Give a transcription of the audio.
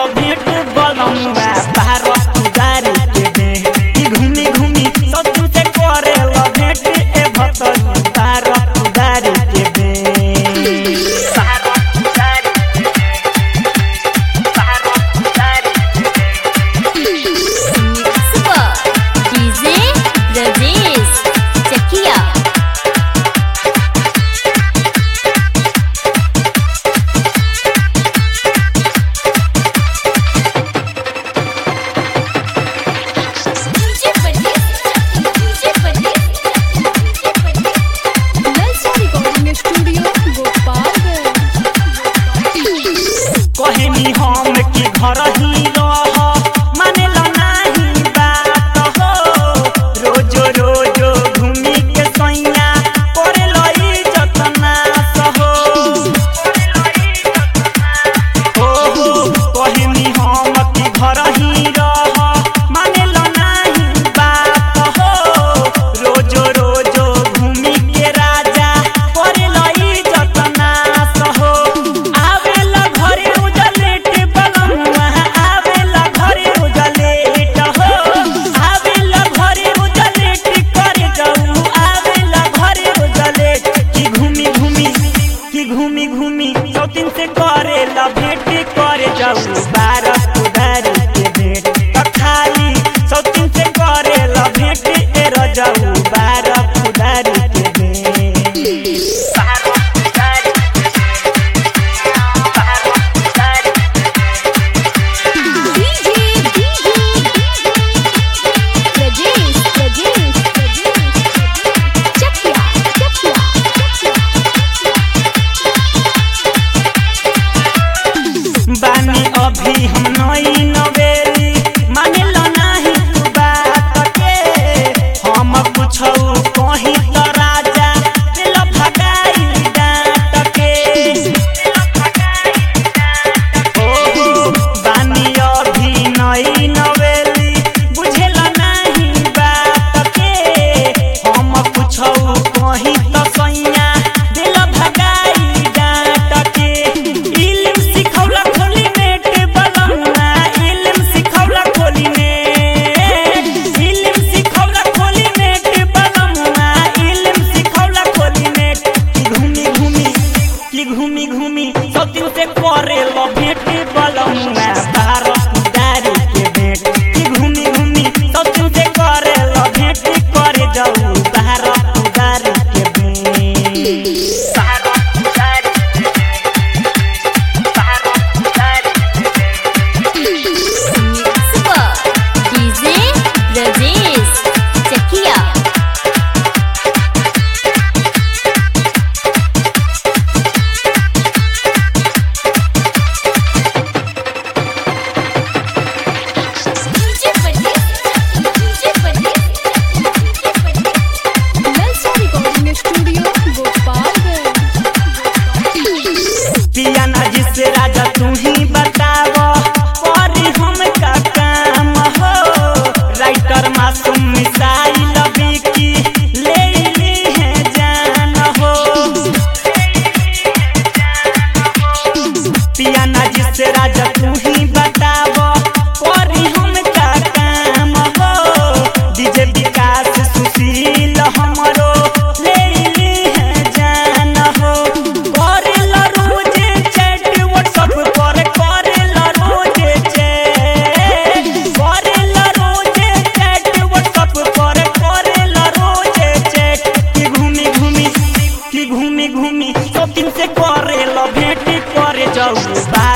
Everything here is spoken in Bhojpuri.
लो भेंट बलमुआ भारत उदारी के दे कि घूमी घूमी सब तुझे करे लो भेंट ए भतन भारत उदारी के दे भारत उदारी के दे भारत उदारी के दे Super DJ Rajesh Chakia DJ Pradeep DJ Pradeep DJ Pradeep Lalsa Recording Studio, Gopalganj. कहनी हम कि घर ही रह माने लो नाही बात हो रोजो रोजो घूमी के सैया करे लो इज्जत नाश हो हो हो कहनी हम कि घर ही रह माने लो नाही बात हो रोजो रोजो घूमी के राजा करे लो इज्जत नाश हो आवेला घरे उजलेट बलमुआ आवेला घरे उजलेट हो आवेला घरे उजलेट करे जाऊ आवेला घरे उजलेट कि घूमी घूमी कि घूमी घूमी सौतिन से करे ला भेंट करे जाऊ बारह उधारी के भेंट त खाली सौतिन से करे ला भेंट ए रजाऊ बारह उधारी के भेंट बारह उधारी के DJ DJ Rajesh Rajesh Rajesh Chakia Chakia बानी अभी हम नई नवेली माने लो नाही तू बात के हम कुछौ कहीं त राजा दिल भगाई डांट के ओ हो, बानी अभी नई नवेली बुझेल नाही बात के हम कुछौ कहीं त सैया दिल भगाई डांट के इल्म सिखौला खोली नेट बलमुआ इल्म सिखौला खोली नेट इल्म सिखौला खोली नेट बलमुआ इल्म सिखौला खोली नेट कि घूमी घूमी कि घूमी घूमी सब दिन से करे लो भेंट बलमुआ भारत उदारी के भेंट कि घूमी घूमी सब दिन से करे लो भेंट करे जाऊ भारत उदारी के भेंट भारत उदारी के Super DJ Rajesh Chakia DJ Pradeep DJ Pradeep DJ Pradeep Lalsa Recording Studio, Gopalganj. पिया ना जिसे राजा तू ही बताव करी हम का काम हो राइटर मासूम मिसाइल बिकी ले ली है जान हो पिया ना जिसे राजा तू ही बताव करी हम का काम हो डीजे विकास सुशील हमरो ले ली है जान हो करेला रोज चैट व्हाट्सएप पर करेला रोज चैट करेला रोज चैट व्हाट्सएप पर करेला रोज चैट कि घूमी घूमी कि घूमी घूमी सब दिन से करेला भेंट करे जाऊ बा